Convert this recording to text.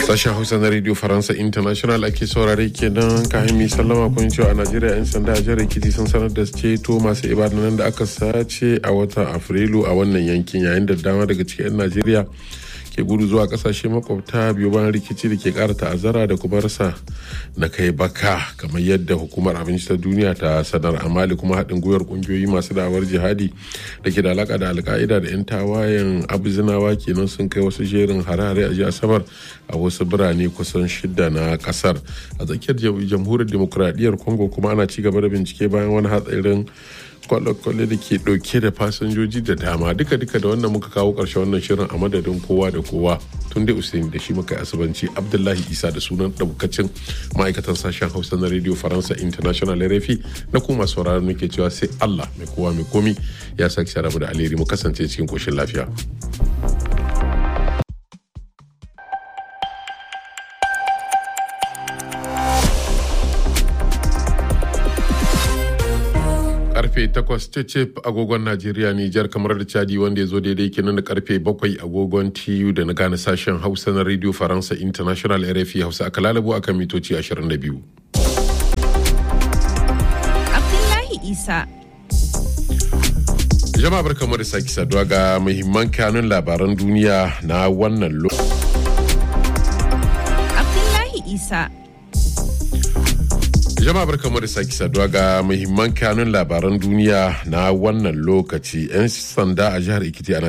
Sashen Hausa na Radio Faransa International ake saurare kenan kayan mi sallama kun cewa a Najeriya 'yan sanda a jihar Ekiti sun sanar da ceto masu ibadanan da aka sace a watan Afrilu a wannan yankin yayin da dama daga cikin 'yan Najeriya ke gudu zuwa kasashe makwabta biyu bayan rikici da ke kara ta'azzara da kuma rasa na kai baka kamar yadda hukumar abinci ta duniya ta sanar a mali kuma haɗin gwiwar ƙungiyoyi masu da'awar jihadi da ke da alaka da alka'ida da 'yan tawayen abuzinawa kenan sun kai wasu jerin hare-hare a jiya asabar a wasu birane kusan shida na kasar a tsakiyar jamhuriyar demokuraɗiyyar congo kuma ana ci gaba da bincike bayan wani hatsarin kwale-kwale da ke dauke da fasinjoji da dama duka-duka da wannan muka kawo karshe wannan shirin a madadin kowa da kowa tun dai usaini da shi muka asibanci abdullahi isa da sunan daukacin ma'aikatan sashen hausa na radio faransa international rfi na kuma sauraron muke cewa sai allah mai kowa mai komi ya sake sharabu da alheri mu kasance cikin koshin lafiya. karfe 8 cecep agogon najeriya nijar kamar da chadi wanda ya zo daidai kenan da karfe 7 agogon tu da na gane sashen hausa na radio faransa international rfi hausa aka lalabo akan mitoci 22 abdullahi isa jama'a barkamu da sake saduwa ga muhimman kanun labaran duniya na wannan lokacin abdullahi isa jama'a barkamu da sake saduwa ga muhimman kanun labaran duniya na wannan lokaci 'yan sanda a jihar ikiti a